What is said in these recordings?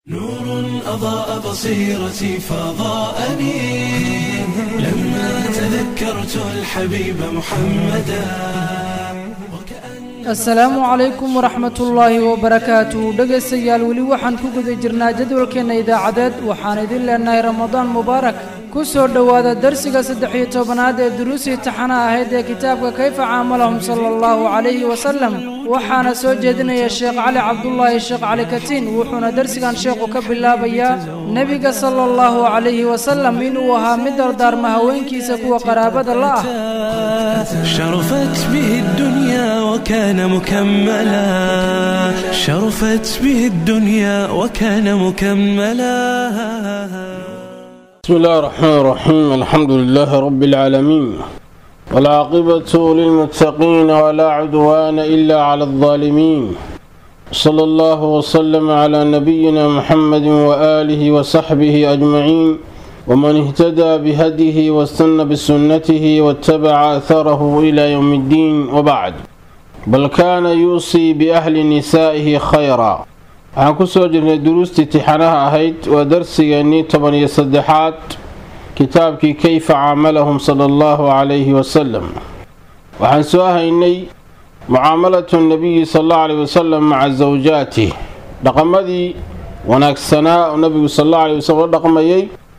نور أضاء بصيرتي فضاءني لما تذكرت الحبيب محمدا asalaamu calaykum waraxmatullaahi wabarakaatu dhegaystayaal weli waxaan ku guda jirnaa jadwalkeenna idaacadeed waxaan idin leenahay ramadaan mubaarak ku soo dhowaada darsiga saddex iyo tobanaad ee duruusii taxana ahayd ee kitaabka kayfa caamalahum sala allahu calayhi wasalam waxaana soo jeedinaya sheekh cali cabdulaahi sheekh cali katiin wuxuuna darsigan sheekhu ka bilaabayaa nebiga sala allahu calayhi wasalam inuu ahaa mid dardaarma haweenkiisa kuwa qaraabada la ah شرفت به الدنيا وكان مكملا شرفت به الدنيا وكان مكملا بسم الله الرحمن الرحيم الحمد لله رب العالمين والعاقبة للمتقين ولا عدوان إلا على الظالمين صلى الله وسلم على نبينا محمد وآله وصحبه أجمعين ومن اهتدى بهديه واستنى بسنته واتبع أثره إلى يوم الدين وبعد بل كان يوصي بأهل نسائه خيرا waxaan ku soo jirnay duruustii tixanaha ahayd waa darsigeennii toban iyo saddexaad kitaabkii kayfa caamalahum sala allahu calayhi wasalam waxaan soo haynay mucaamalatu nabiyi sal allahu calayhi wasalam maca zawjaatih dhaqamadii wanaagsanaa oo nabigu sal allahu calayhi wasalam la dhaqmayay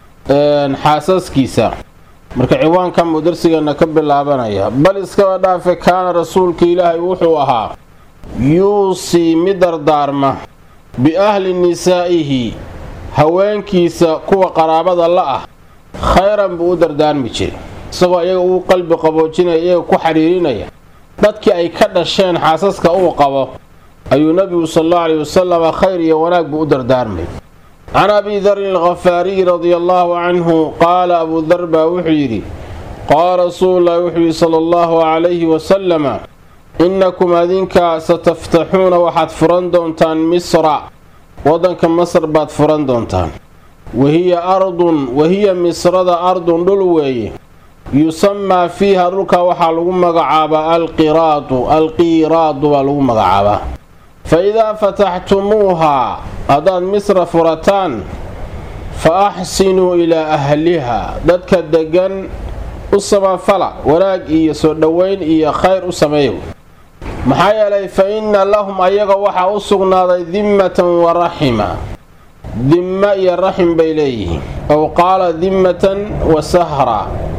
xaasaskiisa marka ciwaankan buu darsigeenna ka bilaabanaya bal iskaba dhaafe kaana rasuulka ilaahay wuxuu ahaa yuusii mid dardaarma biahli nisaa'ihi haweenkiisa kuwa qaraabada la ah khayran buu u dardaarmi jiray isagoo iyaga uu qalbi qaboojinaya iyaga ku xidhiirinaya dadkii ay ka dhasheen xaasaska uu qabo ayuu nebigu sal allahu calayi wasalama khayr iyo wanaag buu u dardaarmay can abi darin alkhafaariyi radia allaahu canhu qaala abuu dar baa wuxuu yidhi qaala rasuululahi wuxuu yidhi sala allahu calayhi wasalama innakum adinka sataftaxuuna waxaad furan doontaan misra waddanka masar baad furan doontaan wahiya ardun wahiya misrada ardun dhul weeye yusamaa fiiha dhulka waxaa lagu magacaabaa alqiraadu alqiiraadu baa lagu magacaabaa fa idaa fataxtumuuhaa haddaad misra furataan fa axsinuu ilaa ahliha dadka deggan u samafala wanaag iyo soo dhoweyn iyo khayr u sameeyo maxaa yeelay fa inna lahum ayaga waxaa u sugnaaday dimmatan wa raxima dimma iyo raxim bay leeyihiin ow qaala dimmatan wa sahra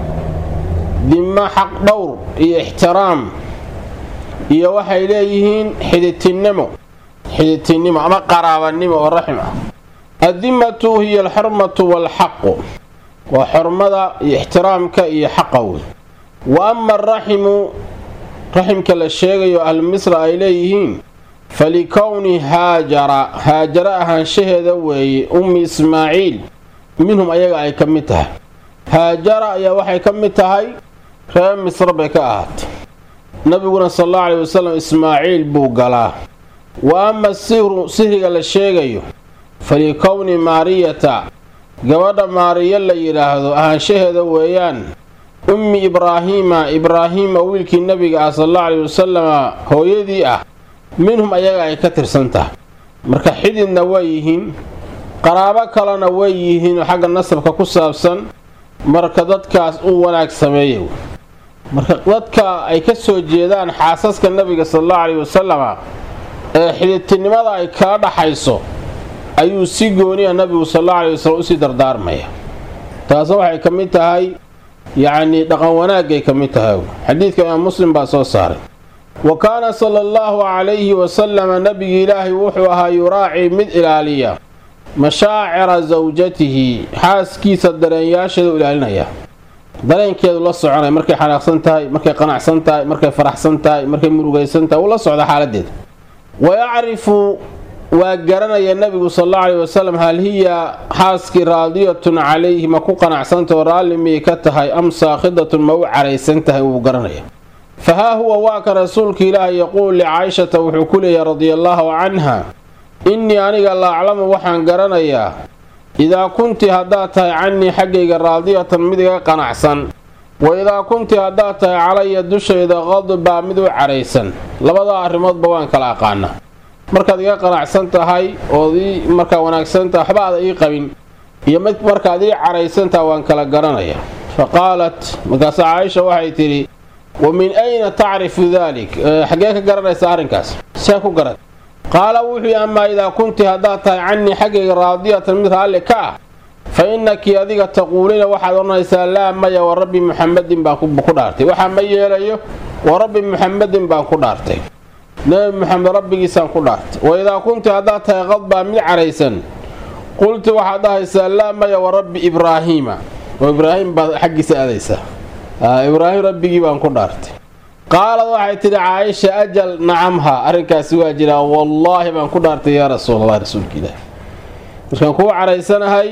dimma xaq dhowr iyo ixtiraam iyo waxay leeyihiin xiditinnimo xiditinnimo ama qaraabanimo oo raxim ah addimmatu hiya alxurmatu waalxaqu waa xormada iyo ixtiraamka iyo xaqa wey wa ama araximu raximka la sheegayo ahlu misra ay leeyihiin falikowni haajara haajara ahaanshaheeda weeye ummi ismaaciil minhum ayaga ay ka mid tahay haajara ayaa waxay ka mid tahay reer misra bay ka ahaatay nabiguna sal allahu calayi wasalam ismaaciil buu galaa wa ama sihru sihriga la sheegayo falikowni maariyata gabadha maariyo la yidhaahdo ahaanshaheeda weeyaan ummi ibraahiima ibraahiima wiilkii nebiga ah sal allahu calayi wasalama hooyadii ah minhum ayaga ay ka tirsan tahay marka xididna way yihiin qaraabo kalena way yihiin oo xagga nasabka ku saabsan marka dadkaas u wanaag sameeya marka dadka ay ka soo jeedaan xaasaska nebiga sal allahu calayi wasalama ee xididtinimada ay kala dhaxayso ayuu si gooniya nabigu sal allahu calayi wasalam usii dardaarmaya taasna waxay ka mid tahay yacnii dhaqan wanaagay ka mid tahay xadiidka imaam muslim baa soo saaray wa kaana sala allahu calayhi wasalama nebigi ilaahay wuxuu ahaa yuraacii mid ilaaliya mashaacira sawjatihi xaaskiisa dareenyaasheeda u ilaalinaya dareenkeedu la soconaya markay xanaaqsan tahay markay qanacsan tahay markay faraxsan tahay markay murugaysan tahay uu la socda xaaladeeda wa yacrifu waa garanaya nebigu sal allahu calayi wasalam hal hiya xaaskii raadiyatun calayhi ma ku qanacsantao raalli miyay ka tahay am saakhidatun ma u caraysan tahay wuu garanaya fa haa huwa waa ka rasuulka ilaahi yaquul licaayshata wuxuu ku leeyahay radiallaahu canha innii aniga la aclamu waxaan garanayaa idaa kunti haddaad tahay cannii xaggayga raadiyatan mid iga qanacsan wa idaa kunti haddaad tahay calaya dushayda qadbaa mid u caraysan labadaa arrimoodba waan kala aqaanaa markaad iga qanacsan tahay ood ii markaa wanaagsan tahay waxba aada ii qabin iyo mid markaad ii caraysantaha waan kala garanaya fa qaalat markaase caaisha waxay tidhi wa min ayna tacrifu dalik xaggee ka garanaysa arrinkaas see ku garan qaala wuxuu yidhi amaa idaa kunti haddaad tahay cannii xaggayga raadiyatan mid raalli ka ah fa innakii adiga taquuliina waxaad odhanaysaa laa maya wa rabbi muxammadin baan ku dhaartay waxaa ma yeelayo wa rabbi muxammadin baan ku dhaartay nebi muxamed rabbigiisaan ku dhaartay wa idaa kunti haddaad tahay qadbaa mid caraysan qulti waxaad dhahaysaa laa maya wa rabbi ibraahiima oo ibraahim baad xaggiisa aadaysaa ibraahim rabbigii baan ku dhaartay qaalad waxay tidhi caaisha ajal nacamha arrinkaasi waa jiraa wallaahi baan ku dhaartay yaa rasuulallah rasuulka ilaahi markaan kuu caraysanahay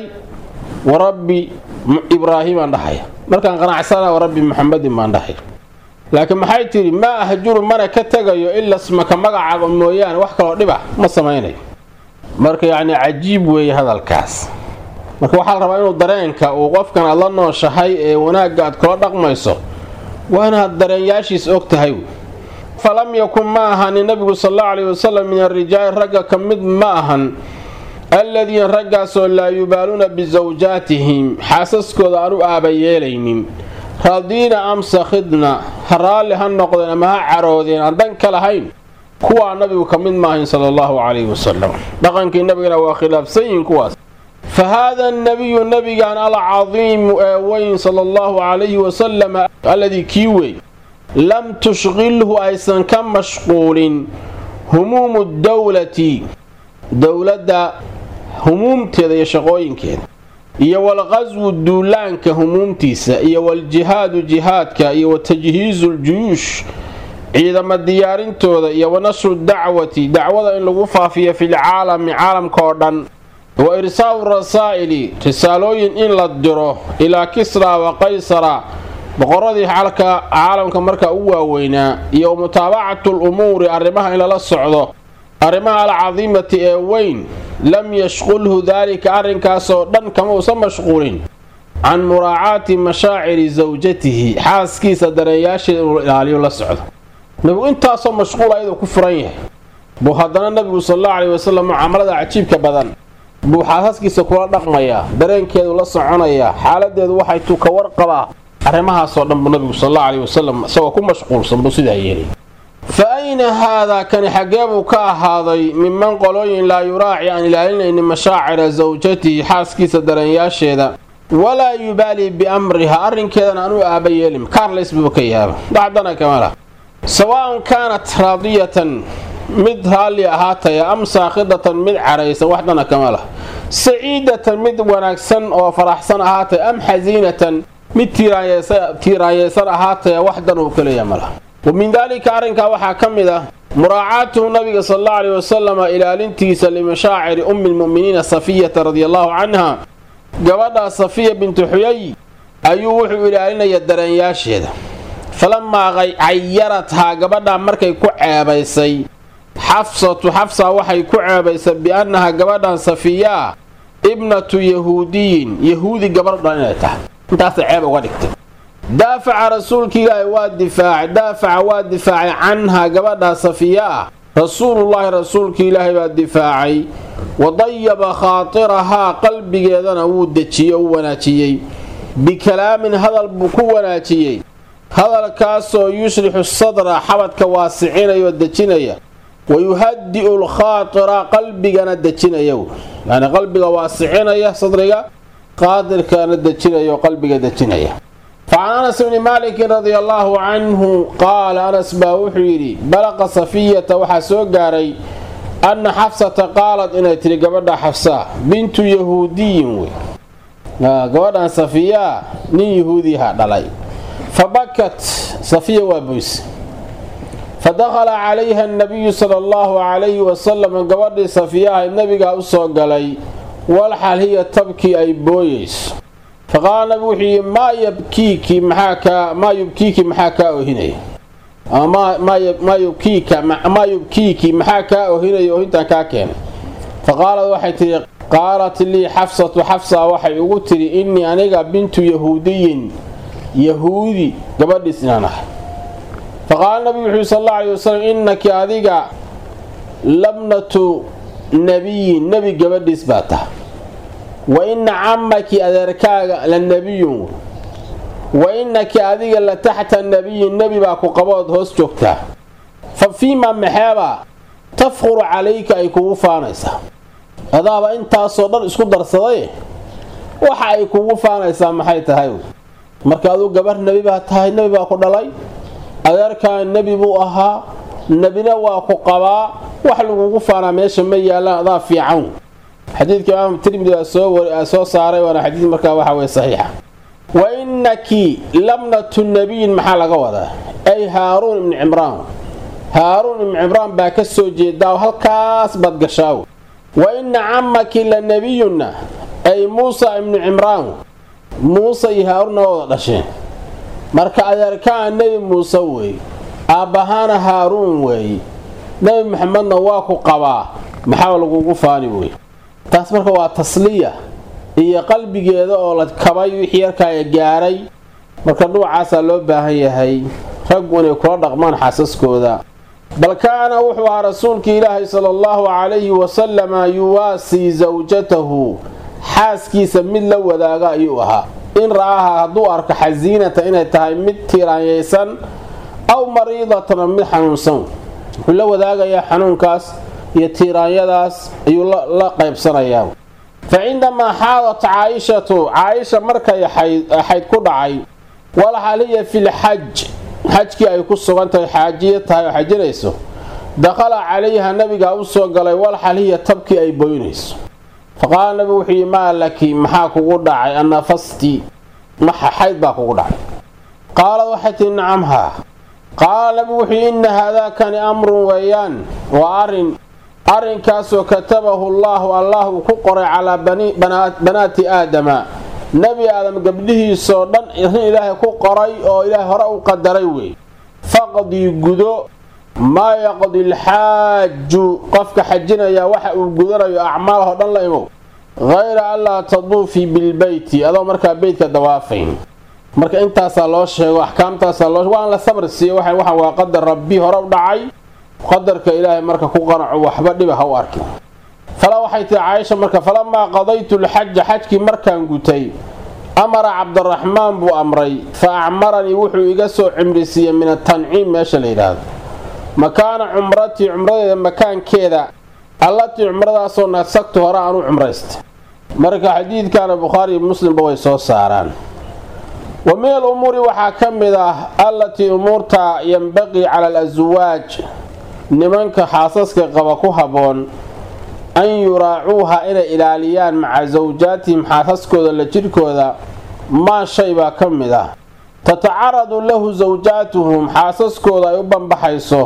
wa rabbi ibraahiimaan dhahaya markaan qanacsanahay wa rabbi muxamedin baan dhahaya laakiin maxay tidhi maa ahjuru mana ka tegayo ila smaka magacaaga mooyaane wax kaloo dhib ah ma samaynayo marka yacni cajiib weeye hadalkaas marka waxaa la rabaa inuu dareenka uu qofkan aad la nooshahay ee wanaagga aad kula dhaqmayso waa inaad dareenyaashiis og tahay falam yakun ma ahanin nabigu sal allau alayhi wasalam min arijaali ragga ka mid ma ahan alladiina raggaasoo laa yubaaluuna bisawjaatihim xaasaskooda aan u aaba yeelaynin raadiina am sakhidna ha raalli ha noqdeen ama ha caroodeen aan dan ka lahayn kuwaa nabigu ka mid maahayn sala allahu calayhi wasalam dhaqankii nabigana waa khilaafsan yihiin kuwaas fa haada nabiyu nabigan alcadiimu ee weyn sala allahu calayhi wasalam alladii kii wey lam tushqilhu aysan ka mashquulin humuumu dowlati dowladda humuumteeda iyo shaqooyinkeeda iyo walqaswu duulaanka humuumtiisa iyo waljihaadu jihaadka iyo wa tajhiizu ljuyuush ciidama diyaarintooda iyo wa nashru dacwati dacwada in lagu faafiyo filcaalami caalamka oo dhan wa irsaa'u rasaa'ili risaalooyin in la diro ilaa kisra wa qaysara boqoradii xalka caalamka markaa u waaweynaa iyo wa mutaabacatu lumuuri arrimaha in lala socdo arrimaha alcadiimati ee weyn lam yashqulhu daalika arrinkaasoo dhan kama uusan mashquulin can muraacaati mashaaciri sawjatihi xaaskiisa dareeyaasheeda inuu ilaaliyo la socdo nabigu intaasoo mashquul ayadoo ku furan yahay buu haddana nabigu sal allahu caleyhi wasalam mucaamalada cajiibka badan buu xaasaskiisa kula dhaqmayaa dareenkeedu la soconayaa xaaladeedu waxay tu ka warqabaa arrimahaasoo dhan buu nabigu sal allahu caleyhi wasalam isagoo ku mashquulsan buu sidaa yeelay fa ayna haadaa kani xaggee buu ka ahaaday minman qolooyin laa yuraaci aan ilaalinaynin mashaacira sawjatihi xaaskiisa dareenyaasheeda walaa yubaalii biamriha arrinkeedana aan u aaba yeelin kaarlays buu ka yaaba dacdana kamala sawaa'un kaanat raadiyatan mid raalli ahaataya am saakhidatan mid caraysan waxdana kama lah saciidatan mid wanaagsan oo faraxsan ahaataya am xasiinatan mid tiiraanyeysan ahaataya waxdan uu kaleeya ma lah wa min daalika arrinkaa waxaa ka mid ah muraacaatuhu nabiga sal allau aleyhi wasalama ilaalintiisa limashaaciri ummi lmu'miniina safiyata radiallahu canha gabadhaa safiya bintu xuyay ayuu wuxuu ilaalinaya dareenyaasheeda falamaa cayarathaa gabadhaa markay ku ceebaysay xafsatu xafsa waxay ku ceebaysay biannaha gabadhan safiyaa ibnatu yahuudiyin yahuudi gabardhan inay tahay intaasay ceeb uga dhigtay daafaca rasuulka ilaahi waa difaacay daafaca waa difaacay canhaa gabadhaa safiya ah rasuulullaahi rasuulka ilaahi baa difaacay wa dayaba khaatirahaa qalbigeedana wuu dejiyey u wanaajiyey bikalaamin hadal buu ku wanaajiyey hadalkaasoo yushrixu sadra xabadka waasicinaya oo dejinaya wa yuhadi'u lkhaatira qalbigana dejinaya yani qalbiga waasicinaya sadriga qaadirkana dejinaya oo qalbiga dejinaya facan anas bni maalikin radia allaahu canhu qaala anas baa wuxuu yidhi balaqa safiyata waxaa soo gaaray anna xafsata qaalad inay tidhi gabadha xafsa bintu yahuudiyin wey gabadhan safiyaa nin yahuudiha dhalay fa bakat safiya waa boyse fa dakhala calayha anabiyu sala allahu calayhi wasalam gabadhii safiyaha nabigaa u soo galay walxal hiya tabkii ay booyeyso fa qaala nabigu wuxuu yidhi maa yabkiiki maxaa kaa maa yubkiiki maxaa kaa ohinaya ama maa yubkiika maa yubkiiki maxaa kaa ohinaya ohintaan kaa keenay fa qaalad waxay tidhi qaalat lii xafsatu xafsa waxay ugu tidhi innii aniga bintu yahuudiyin yahuudi gabadhiis inaan ahay fa qaala nabigu wuxuu yidhi sal alla alay wasalam innaki adiga labnatu nebiyin nebi gabadhiis baa taha wa inna camaki adeerkaaga la nebiyun wa innaki adiga la taxta nebiyin nebi baa ku qabood hoos joogtaa fa fiima maxeebaa tafquru calayka ay kugu faanaysaa adaaba intaasoo dhan isku darsaday waxa ay kugu faanaysaa maxay tahay marka aduu gabar nebi baa tahay nebi baa ku dhalay adeerkaa nebi buu ahaa nebina waa ku qabaa wax lagugu faanaa meesha ma yaallaan adaa fiican xadiidka imaam tirmidi soo saaray waana xadiid markaa waxa weye saxiixa wa innaki labnatu nebiyin maxaa laga wadaa ay haaruun ibni cimraan haaruun ibni cimraan baa ka soo jeedaa halkaas baad gashaaw wa inna camaki la nebiyunna ay muusa ibnu cimraan muuse iyo haaruunna waa wada dhasheen marka adeerkaa nebi muuse weeye aabbahaana haaruun weeye nebi maxamedna waa ku qabaa maxaa lagugu faani wey taas marka waa tasliya iyo qalbigeeda oo la kabay wixii yarkaaya gaaray marka dhuucaasaa loo baahan yahay raggu inay kula dhaqmaan xaasaskooda bal kaana wuxuu ahaa rasuulkii ilaahay sala allahu calayhi wasalama yuwaasii sawjatahu xaaskiisa mid la wadaaga ayuu ahaa in ra'aha hadduu arko xasiinata inay tahay mid tiiraanyaysan aw mariidatan mid xanuunsan wuxuu la wadaagayaa xanuunkaas iyo tiiraanyadaas ayuu la qaybsanayaa fa cindamaa xaadat caayishatu caayisha markay xayd ku dhacay walxal hiya filxaj xajkii ay ku sugan tahay xaajiya tahay oo xajinayso dakhala calayha nabigaa u soo galay walxal hiya tabkii ay boynayso faqaala nabigu wuxuu yidhi maa laki maxaa kugu dhacay annafasti maxa xayd baa kugu dhacay qaalad waxay tihi nacam haa qaala nabigu wuxuu yidhi inna haadaakani amrun weeyaan waa arrin arrinkaasoo katabahu allaahu allah uu ku qoray calaa banaati aadama nebi aadam gabdhihiisoo dhan arrin ilaahay ku qoray oo ilaahay hore u qadaray wey faqdii gudo maa yaqdi alxaaju qofka xajinaya waxa uu gudanayo acmaalahoo dhan la imow hayra anlaa taduufii bilbeyti adoo markaa beytka dawaafayn marka intaasaa loo sheego axkaamtaasaa loo waan la sabr siiye waxaan waa qadar rabbi hore u dhacay qadarka ilaahay marka ku qanaco waxba dhiba ha u arkin fala waxay tihi caaisha marka falamaa qadaytu lxaja xajkii markaan gutay amara cabdiraxmaan buu amray fa acmaranii wuxuu iga soo cimrisiiyey min atanciim meesha la yidhaahdo makaana cumratii cumradeeda makaankeeda allatii cumradaasoo nasagtu hore aan u cumraystay marka xadiidkana bukhaariiyo muslimba way soo saaraan wa min al umuuri waxaa ka mid ah allatii umuurta yembaqii cala alaswaaj nimanka xaasaska qaba ku habboon an yuraacuuha inay ilaaliyaan maca sawjaatihim xaasaskooda la jidhkooda maa shay baa ka mid ah tatacaradu lahu sawjaatuhum xaasaskooda ay u banbaxayso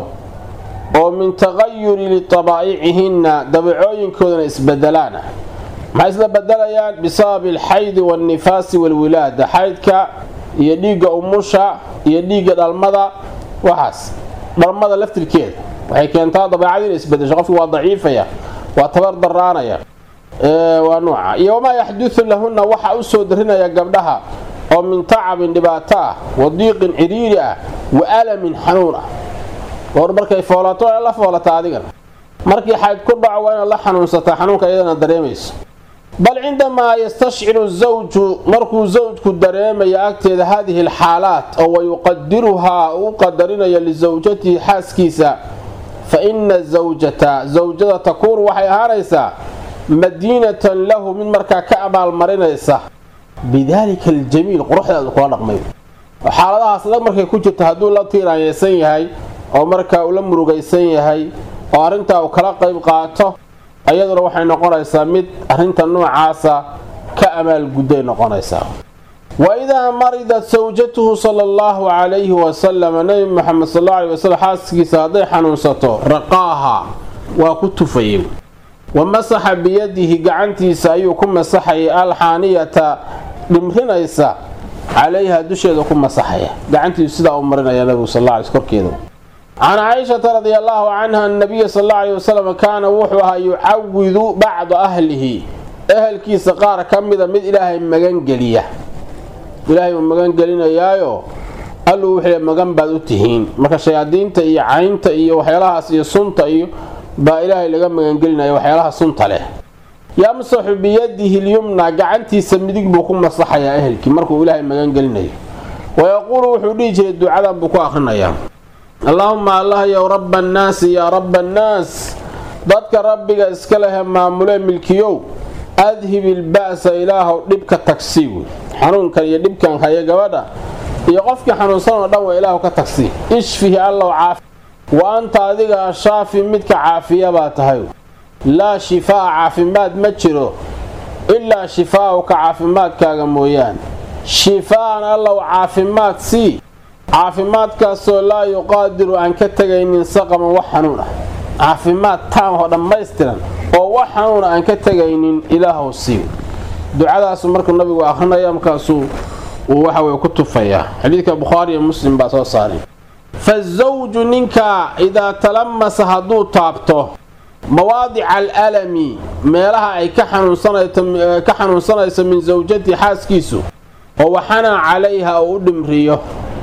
oo min taqayuri litabaa'icihinna dabacooyinkoodana isbedelaana maxay isla bedelayaan bisababi alxaydi waannifaasi waalwilaada xaydka iyo dhiigga umusha iyo dhiigga dhalmada waxaas dhalmada laftirkeeda waxay keentaa dabeecadii ina isbedesho qofki waa daciifaya waa tabar daraanaya waa nuuca iyo wamaa yaxdudu lahunna waxa u soo darinaya gabdhaha oo min tacabin dhibaato ah wa diiqin cidhiiri ah wa alamin xanuun ah goor markay foolato waa la foolata adigan markii xayd ku dhaco waa inaad la xanuunsataa xanuunka iyadana dareemayso bal cindamaa yastashciru zawju markuu zawjku dareemaya agteeda haadihi alxaalaat oo wayuqadiruhaa uu qadarinayo lisawjatihi xaaskiisa fa ina zawjata zawjada takuunu waxay ahaanaysaa madiinatan lahu mid markaa ka abaalmarinaysa bidaalika aljamiil quruxdeedu kula dhaqmay xaaladahaas la markay ku jirto hadduu la tiiraanyaysan yahay oo markaa uu la murugaysan yahay oo arrintaa uu kala qayb qaato ayaduna waxay noqonaysaa mid arrinta noocaasa ka amaalgudday noqonaysaa wa idaa maridat sawjatuhu sala allahu calayhi wasalam nebi moxamed sal alla alay wasalam xaaskiisa hadday xanuunsato raqaaha waa ku tufayay wa masaxa biyadihi gacantiisa ayuu ku masaxayay alxaaniyata dhimrinaysa calayha dusheeda ku masaxaya gacantiisu sidaa u marinaya nabigu sal alla alay korkeeda can caaishata radi allaahu canha annabiya sal alla alay wasalam kaana wuxuu ahaa yucawidu bacda ahlihi ehelkiisa qaar ka mida mid ilaahay magangeliya ilaahay uu magangelinayaayo alluu wuxuu magan baad u tihiin marka shayaadiinta iyo caynta iyo waxyaalahaas iyo sunta iyo baa ilaahay laga magangelinaya waxyaalaha sunta leh yamsaxu biyadihi lyumna gacantiisa midig buu ku masaxayaa ehelkii markuu ilaahay magangelinayo wayaquulu wuxuu dhihi jiray ducadan buu ku akhrinayaa allaahuma allah yow rabba annaasi yaa rabba annaas dadka rabbiga iska lehe maamulee milkiyow adhib ilba'sa ilaahow dhibka tagsii wey xanuunkan iyo dhibkan haya gabadha iyo qofkii xanuunsan oo dhan waa ilaahu ka tagsii ishfihi allow caafi wa anta adiga ashaafi midka caafiya baa tahay laa shifaa'a caafimaad ma jiro ilaa shifaa'uka caafimaadkaaga mooyaane shifaa'an allow caafimaad sii caafimaadkaasoo laa yuqaadiru aan ka tegaynin saqaman wax xanuun ah caafimaad taamahoo dhammaystiran oo wax xanuuna aan ka tegaynin ilaahow sii ducadaasu markuu nabigu akrinaya markaasuu uu waxaweye ku tufayaa xadiidka bukhaari iyo muslim baa soo saaray fazawju ninka idaa talamasa hadduu taabto mawaadica alalami meelaha ay ka xanuunsanayso min sawjati xaaskiisu oo waxana calayha uu u dhimriyo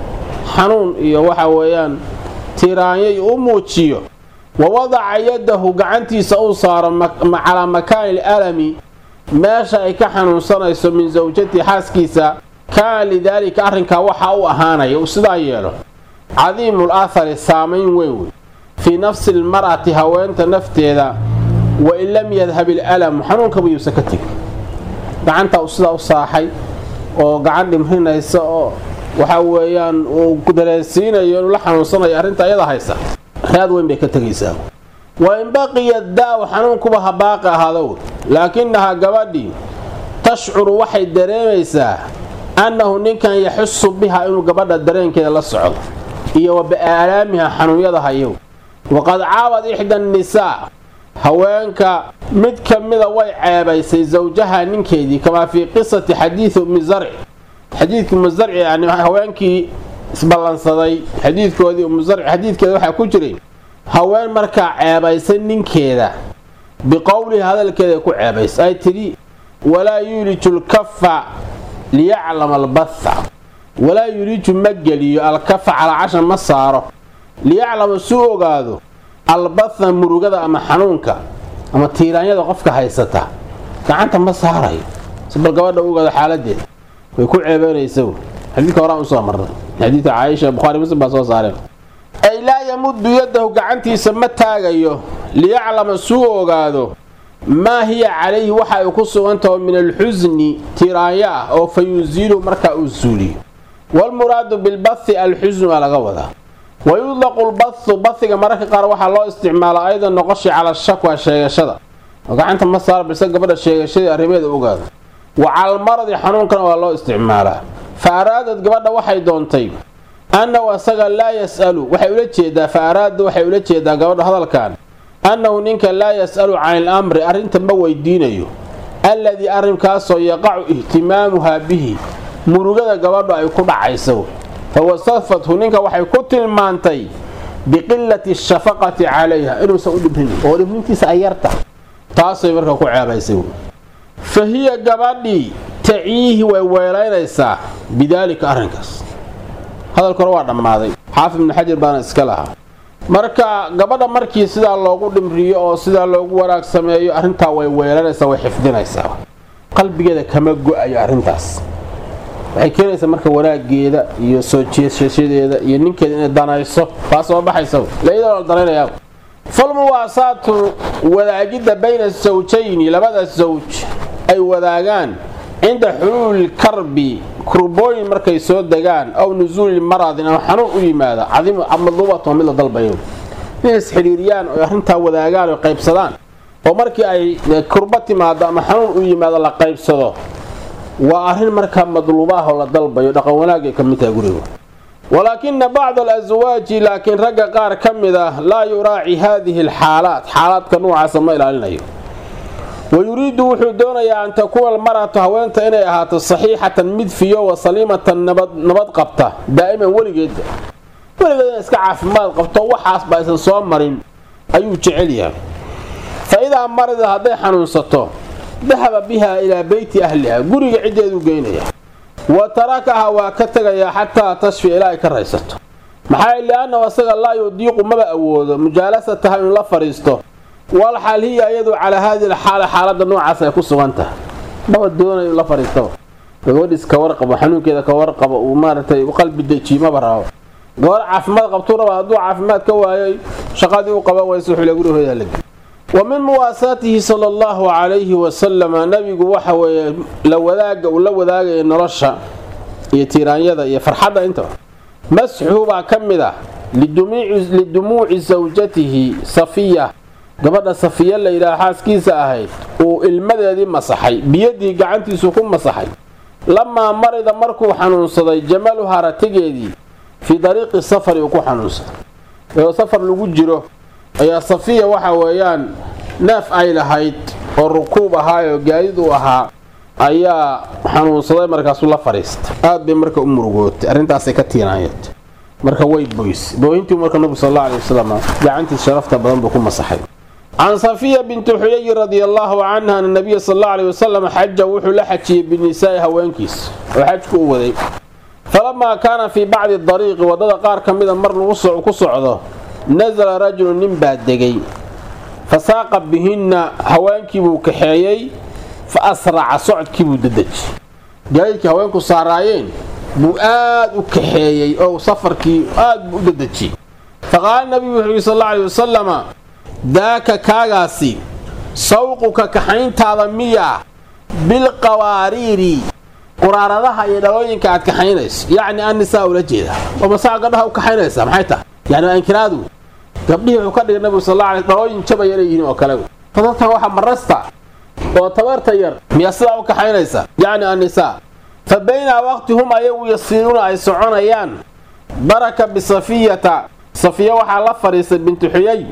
xanuun iyo waxa weeyaan tiraanyay u muujiyo wa wadaca yadahu gacantiisa uu saaro calaa makaani alami meesha ay ka xanuunsanayso min sawjati xaaskiisa kaana lidaalika arrinkaa waxaa u ahaanaya uu sidaa yeelo cadiimul athari saamayn weyn wey fii nafsi almar'ati haweenta nafteeda wa in lam yadhab ilalamu xanuunkaba yuusan ka tegin gacantaa uu sidaa u saaxay oo gacan dhimrinaysa oo waxa weeyaan uu dareensiinayo inuu la xanuunsanayo arrinta ayada haysa raad weyn bay ka tegaysaa wa in baqiya daa-u xanuunkuba ha baaqi ahaado laakinahaa gabadhii tashcuru waxay dareemaysaa annahu ninkan yaxusu biha inuu gabadha dareenkeeda la socdo iyo wa biaalaamiha xanuunyada hayow waqad caabad ixda annisaa haweenka mid ka mida way ceebaysay sawjaha ninkeedii kamaa fii qisati xadiidi ummi zarci xadiidkii ummu zarci yani haweenkii isballansaday xadiidkoodii ummu zarci xadiidkeeda waxaa ku jiray haween markaa ceebaysay ninkeeda biqowlihi hadalkeeda ku ceebaysay ay tidhi walaa yuuliju lkafa liyaclama albatha walaa yuuliju ma geliyo alkafa calaa casha ma saaro liyaclama suu ogaado albatha murugada ama xanuunka ama tiiraanyada qofka haysata gacanta ma saarayo si bal gabadha u ogaado xaaladeeda way ku ceebeynaysa xadiidka horaan usoo marnay xadiidka caaisha bukhari muslim baa soo saareen ay laa yamuddu yadahu gacantiisa ma taagayo liyaclama suu ogaado maa hiya calayhi waxa ay ku sugantaho min alxusni tiraanyo ah oo fa yusiilu markaa uu suuliyo waalmuraadu bilbathi alxusnu aa laga wadaa wa yudlaqu lbathu bathiga mararka qaar waxaa loo isticmaalaa aydan noqoshi cala shakwa sheegashada oo gacanta ma saara balse gabadha sheegashadii arrimeeda ogaado wa calalmaradi xanuunkana waa loo isticmaalaa fa araadad gabadha waxay doontay annahu asaga laa yas'alu waxay ula jeedaa fa araada waxay ula jeedaa gabadha hadalkan annahu ninka laa yas'alu can il amri arrinta ma weydiinayo alladii arrinkaasoo yaqacu ihtimaamuhaa bihi murugada gabadhu ay ku dhacayso fa wasafathu ninka waxay ku tilmaantay biqilati shafaqati calayha inuusan u dhibrin oo dhibrintiisa ay yarta taasay marka ku ceebaysay fa hiya gabadhii taciihi way weelaynaysaa bidaalika arrinkaas hadalka hore waa dhammaaday xaafid ibnu xajar baana iska lahaa marka gabadha markii sidaa loogu dhimriyo oo sidaa loogu wanaag sameeyo arrintaa way weelanaysaa way xifdinaysaa qalbigeeda kama go-ayo arrintaas waxay keenaysaa marka wanaageeda iyo soo jeesashadeeda iyo ninkeeda inay danayso baa soo baxaysa layadoo la danaynayaa falmuwaasaatu wadaagidda bayna sawjayni labada sawj ay wadaagaan cinda xuluuli karbi kurbooyin markay soo degaan aw nusuuli maradin ama xanuun u yimaada madluubat mid la dalbayo inay isxidhiiriyaan oy arrintaa wadaagaan oy qaybsadaan oo markii ay kurba timaado ama xanuun u yimaado la qaybsado waa arrin markaa madluubaah oo la dalbayo dhaqan wanaagay ka mid tahay guriga walaakina bacda alaswaaji laakiin ragga qaar ka mid ah laa yuraaci haadihi alxaalaat xaalaadka nuucaasa ma ilaalinayo wayuriidu wuxuu doonayaa an takuuna almar'atu haweenta inay ahaato saxiixatan mid fiyo wa saliimatan nabad qabta daa'iman weligeedba weligeed inay iska caafimaad qabto waxaasba aysan soo marin ayuu jecel yahay fa idaa marida hadday xanuunsato dahaba biha ilaa beyti ahliha guriga ciddeeduu geynaya wa tarakaha waa ka tegayaa xataa tashfi ilaa ay ka raysato maxaa li'annahu asaga laa yudiiqu maba awoodo mujaalasataha inuu la fadhiisto walxaal hiya iyadu calaa haadihi alxaala xaaladda noocaas ay ku sugan tahay maba doonayo la fariistaba gabadhiis ka warqabo xanuunkeeda ka warqabo uu maaragtay u qalbi dejiye maba rabo gabar caafimaad qabtuu raba hadduu caafimaad ka waayay shaqadii u qaban waysa wuxuu le gurihooda lagi wa min muwaasaatihi sala allahu calayhi wasalama nabigu waxa weeye la wadaaga uu la wadaagaya nolosha iyo tiiraanyada iyo farxadda intaba masxuhu baa ka mid ah lidumuuci sawjatihi safiya gabadha safiya la yidhaha xaaskiisa ahayd uu ilmadeedii masaxay biyadii gacantiisu ku masaxay lamaa marida markuu xanuunsaday jamaluha ratigeedii fii dariiqi safari uu ku xanuunsaday iyadoo safar lagu jiro ayaa safiya waxa weeyaan neef ay lahayd oo rukuub ahaayoo gaadid uu ahaa ayaa xanuunsaday markaasuu la fadhiistay aad bay marka u murugootay arrintaasay ka tiinaayatay marka way boys booyintii marka nabigu sal alla alay wasalam gacantiis sharafta badan buu ku masaxay can safiya binti xuyayi radi allaahu canha ana nabiya sal alla alay wasalam xaja wuxuu la xajiyey binisaa'i haweenkiis oo xajku u waday falamaa kaana fii bacdi dariiqi waddada qaar ka mida mar lagu ku socdo nasala rajulu nin baa degay fa saaqa bihinna haweenkiibuu kaxeeyey fa asraca socodkiibuu dadeji gaadiidkii haweenku saaraayeen buu aad u kaxeeyey oo safarkii aad buu u dadejiyey fa qaala nabigu wuxuu yidhi sal alla alay wasalama daaka kaagaasi sawquka kaxayntaada miyaa bilqawaariiri quraaradaha iyo dhalooyinka aad kaxaynayso yacni annisaa ula jeeda oo masaa gabdhaha u kaxaynaysaa maxay tahay yani waa inkiraadu gabdhihii wuxuu ka dhigay nabigu sal alla alay dhalooyin jabaya inay yihiin oo kale dadkan waxa marasta oo tabarta yar miyaa sidaa u kaxaynaysa yacni annisaa fa baynaa waqti hum ayagu yasiiruuna ay soconayaan baraka bisafiyata safiya waxaa la fadhiistay binti xuyay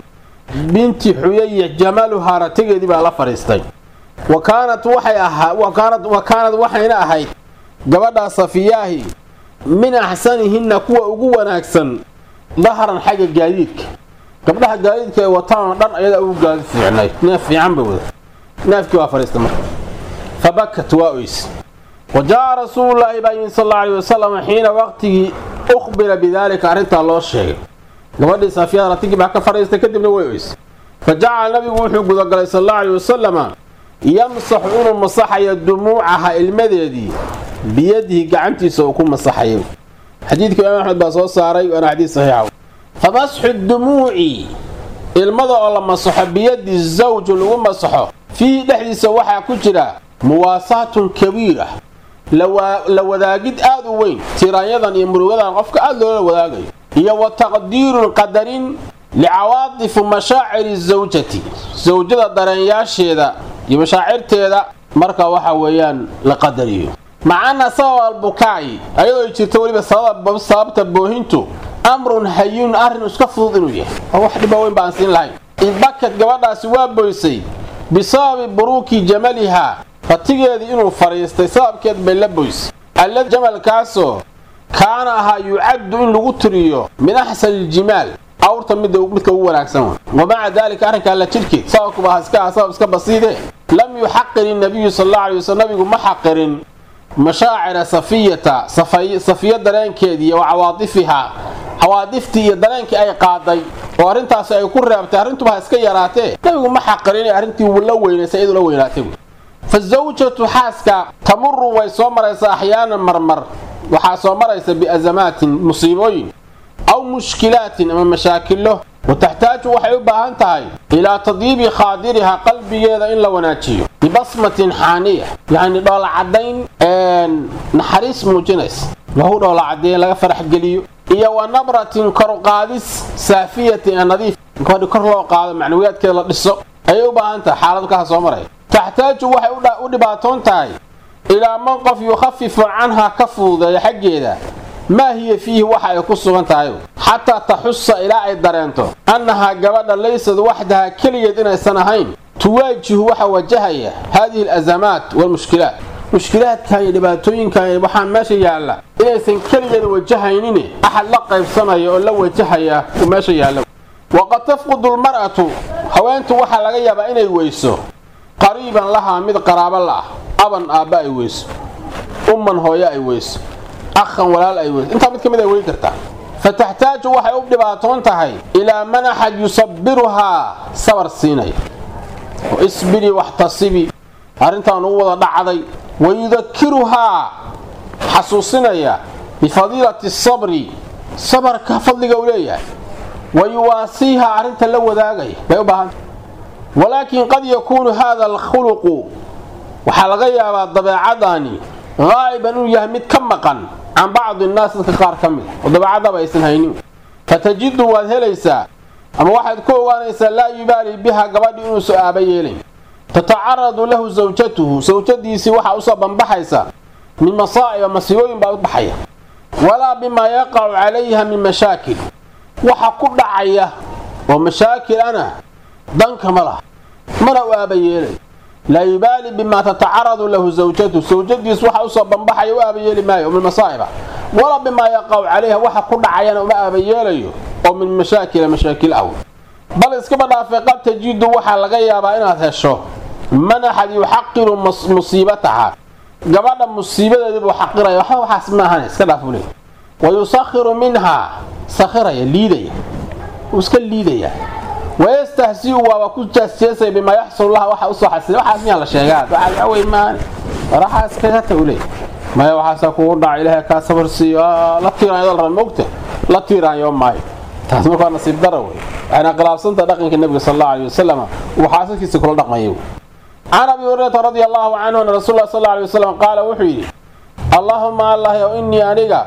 binti xuyaya jamaluhaa ratigeedii baa la fadhiistay wa kaanat waxay ahaa wa kaanad waxayna ahayd gabadhaa safiyaahi min axsanihinna kuwa ugu wanaagsan dahran xagga gaadiidka gabdhaha gaadiidka ay wataanoo dhan ayadaa ugu gaadi fiicnayd neef fiican bay wada neefkii waa fadhiistay marka fa bakat waa oys wa jaa rasuululaahi baa yimid sal alla alay wasalam xiina waqtigii ukhbira bidaalika arrintaa loo sheegay gabadhii saafiyada ratigii baa ka fadhiistay kadibna way oys fa jacala nabigu wuxuu gudagalay sal alla alay wasalama yamsaxu inuu masaxayo dumuucaha ilmadeedii biyadihi gacantiisa uu ku masaxayo xadiidka imaam axmed baa soo saaray waana xadiis saxiixa fa masxu dumuuci ilmada oo la masaxo biyadi zawju lagu masaxo fiihi dhexdiisa waxaa ku jira muwaasaatun kabiira la wadaagid aad u weyn tiraanyadan iyo murugadan qofka aad loola wadaagayo iyo wa taqdiirun qadarin licawaadifu mashaaciri zawjati sawjada dareenyaasheeda iyo mashaacirteeda marka waxa weeyaan la qadariyo macana sabab albukaa'i ayadoo ay jirto weliba sababta boohintu amrun hayinun arrin iska fudud inuu yahay oo wax dhiba weyn baan siin lahayn idbakad gabadhaasi waa boysay bisababi buruuki jamalihaa ratigeedii inuu fadhiistay sababkeed bay la boysay allad jamalkaasoo kaana ahaa yucaddu in lagu tiriyo min axsani iljimaal awrta midda midka ugu wanaagsan wa maca daalika arrinka alla jidhkeed sababkuba iska sabab iska basiide lam yuxaqir innabiyu sal alla alay waslm nabigu ma xaqirin mashaacira safiyata safiya dareenkeedii wa cawaadifihaa cawaadiftii iyo dareenkii ay qaaday oo arrintaasi ay ku reebtay arrintuba ha iska yaraatee nabigu ma xaqirin inay arrintii la weynaysay iyadu la weynaatay fa zawjatu xaaska tamuru way soo maraysaa axyaanan marmar waxaa soo maraysa biazamaatin musiibooyin aw mushkilaatin ama mashaakilo wa taxtaaju waxay u baahan tahay ilaa tadyiibi khaadiriha qalbigeeda in la wanaajiyo bibasmatin xaaniya yacni dhoolacadayn naxariis muujinaysa lahu dhoolacadayn laga faraxgeliyo iyo wa nabratin korqaadis saafiyatin ee nadiif gabadhi kor loo qaado macnawiyaadkeeda la dhiso ayay u baahan tahay xaalad kaha soo maraya taxtaaju waxay u dhibaatoon tahay ilaa man qof yukhafifu canha ka fududeeya xaggeeda maa hiya fiihi waxa ay ku sugan tahay xataa taxusa ilaa ay dareento annahaa gabadha laysad waxdaha keligeed inaysan ahayn tuwaajihu waxa wajahaya haadihi alazamaat waalmushkilaat mushkilaadkan iyo dhibaatooyinkan waxaa meesha yaalla inaysan keligeed wajahaynin axad la qaybsanaya oo la wajahaya uu meesha yaalla waqad tafqudu lmar'atu haweentu waxaa laga yaabaa inay weyso qariiban lahaa mid qaraabo la'ah aban aabba ay weyso umman hooyo ay weyso akhan walaal ay weyso intaa mid ka mid ay weyn kartaa fataxtaaju waxay u dhibaatoon tahay ilaa man axad yusabiruhaa sabar siinaya isbiri waxtasibi arrintaan ugu wada dhacday wayudakiruhaa xasuusinaya bifadiilati sabri sabarka fadliga uu leeyahay wa yuwaasiiha arrinta la wadaagaya bay u baahanta walaakin qad yakuunu hada alkhuluqu waxaa laga yaabaa dabeecadani haa'iban inuu yahay mid ka maqan can bacdi nnaas dadka qaar ka mid oo dabeecadaba aysan haynin fatajidu waad helaysaa ama waxaad ku ogaanaysaa laa yubaali biha gabadhi inuusu aaba yeelayn tatacaradu lahu sawjatuhu sawjadiisii waxaa usoo banbaxaysa min masaa'iba masiibooyin baa u baxaya walaa bimaa yaqacu calayha min mashaakil waxa ku dhacaya oo mashaakil ana danka ma laha mana u aaba yeelay laa yubaali bimaa tatacaradu lahu zawjatuhu sawjadiis waxa usoo banbaxaya u aaba yeeli maayo oo min masaa'iba walaa bimaa yaqacu calayha waxa ku dhacayana uma aaba yeelayo oo min mashaakila mashaakil aw bal iskaba dhaafay qad tajidu waxaa laga yaabaa inaad hesho man axad yuxaqiru musiibataha gabadha musiibadeedibuu xaqiraya waxba waxaas maahan iska dhaaf ule wa yusakhiru minhaa sakhiraya liidaya wuu iska liidaya wayastahsiu waaba ku jaasjeesaya bimaa yaxsulu laha waxa usoo xasila waxaas miyaa la sheegaa waxaa wey maani waraxaa iskaga ta ule maya waxaasaa kugu dhaca ilaahay kaa sabar siiyo la tiiraanyo la mogta la tiiraanyo maayo taas markaa nasiib dara wey waxayna khilaafsanta dhaqanka nebiga sal allahu alay wasalam uu xaasaskiisa kula dhaqmaya can abi hurayrata radia allahu canhu ana rasul lah sal alay wasalam qaala wuxuu yidhi allaahuma allah ow innii aniga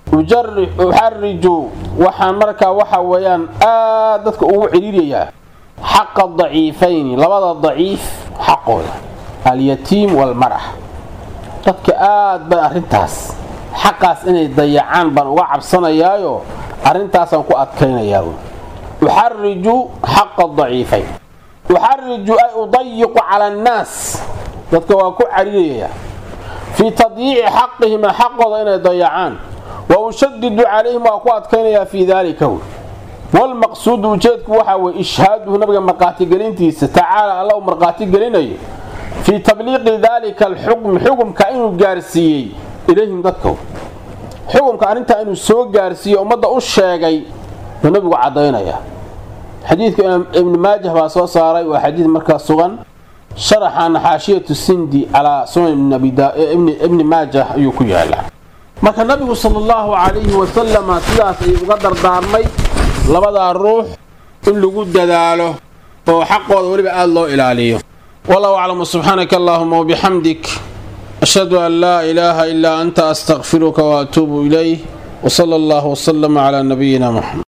uxariju waxaan markaa waxa weeyaan aad dadka ugu cidhiirayaa xaqa daciifayni labada daciif xaqooda alyatiim waalmarax dadka aad bay arrintaas xaqaas inay dayacaan baan uga cabsanayaayo arrintaasaan ku adkaynayaa uxariju xaqa daciifayn uxariju ay udayiqu cala annaas dadka waa ku cariraya fii tadyiici xaqihima xaqooda inay dayacaan wa ushadidu calayhim waa ku adkaynayaa fii daalika wy walmaqsuudu ujeedku waxaa weye ishhaaduhu nabiga marqaatigelintiisa tacaala alla uu marqaatigelinayo fii tabliiqi daalika alxukmi xukumka inuu gaarsiiyey ilayhim dadka xukumka arrintaa inuu soo gaarsiiyo ummadda u sheegay buu nabigu caddaynaya xadiidka ibni maajah baa soo saaray waa xadiid markaa sugan sharaxana xaashiyatu sindi calaa sunan ibni maajah ayuu ku yaalaa marka nabigu sala allahu calayhi wasalama sidaas ayuu uga dardaarmay labadaa ruux in lagu dadaalo oo xaqooda weliba aada loo ilaaliyo wallahu aclamu subxaanaka allahuma wabixamdik ashhadu an laa ilaaha ilaa anta astaqfiruka waatuubu ilayh wsala allahu wslama calaa nabiyina muxamed